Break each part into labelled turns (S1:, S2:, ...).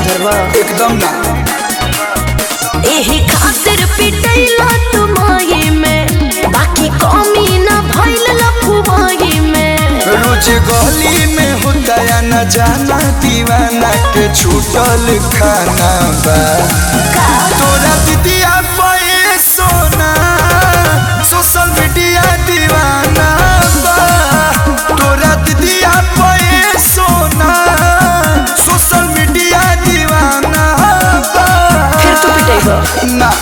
S1: सुधरबा
S2: एकदम ना
S1: एही खातिर पिटैला तुमाई में बाकी कमी ना भइल लफुमाई में
S2: रोज गली में होता या न जाना दीवाना के छूटल खाना बा तोरा दीदिया पे सोना सोशल मीडिया दीवाना बा तोरा दीदिया पे सोना सोशल मीडिया दीवाना बा
S1: फिर तू पिटैबा
S2: ना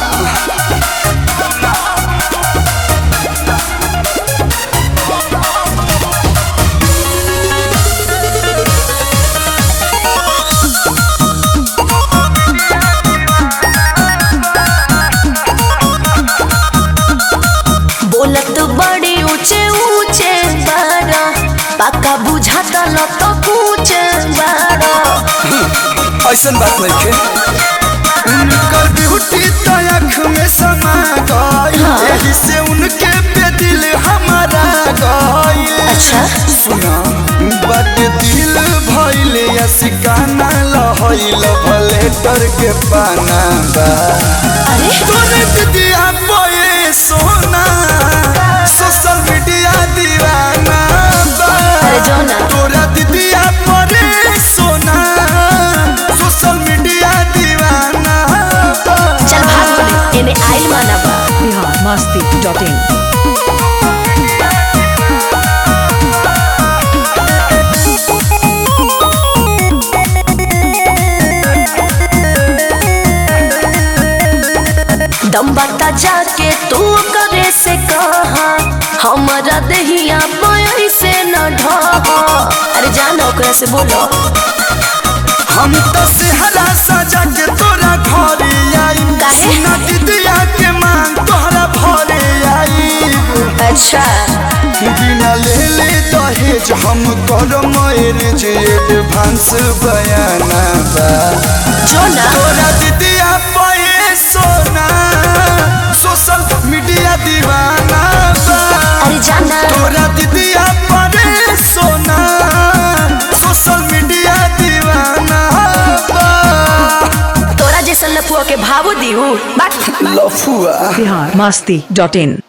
S1: बोलत बड़े ऊंचे ऊंचे बारा पक्का बुझाता ल तो कुछ बारा
S2: ऐसन बात नहीं खे उनकर ब्यूटी तो आँख में समा गई
S1: हाँ।
S2: यही से उनके पे दिल हमारा गई
S1: अच्छा।
S2: सुना बट दिल भइल या सिकाना लहइल भले डर के पाना बा
S1: अरे
S2: तोरे दीदिया बोए सोना सोशल मीडिया दीवाना बा
S1: अरे जाओ ना।
S2: तोरा दीदिया परे सोना सोशल मीडिया दीवाना बा
S1: चल भाग बोले एने आइल माना बा
S3: बिहार मस्ती डॉट इन
S1: दम बता जाके तू करे से कहा हमारा दहिया पाई से न ढहा अरे जानो ओकरा से बोलो
S2: हम तो सेहरा सजा के तोरा घरे आई
S1: काहे?
S2: सुना दीदिया के मांग तोहरा भरे आई
S1: अच्छा
S2: बिना ले ले दहेज हम कर मैरिज एडवांस बयाना बा
S1: जो ना
S2: तोरा दीदिया पे सोना सोशल मीडिया दीवाना बा
S1: अरे जाना
S2: तोरा दीदिया पे सोना सोशल मीडिया दीवाना बा
S1: तोरा जैसन लफुआ के भावो दिहू बात
S2: लफुआ
S3: बिहार मस्ती डॉट इन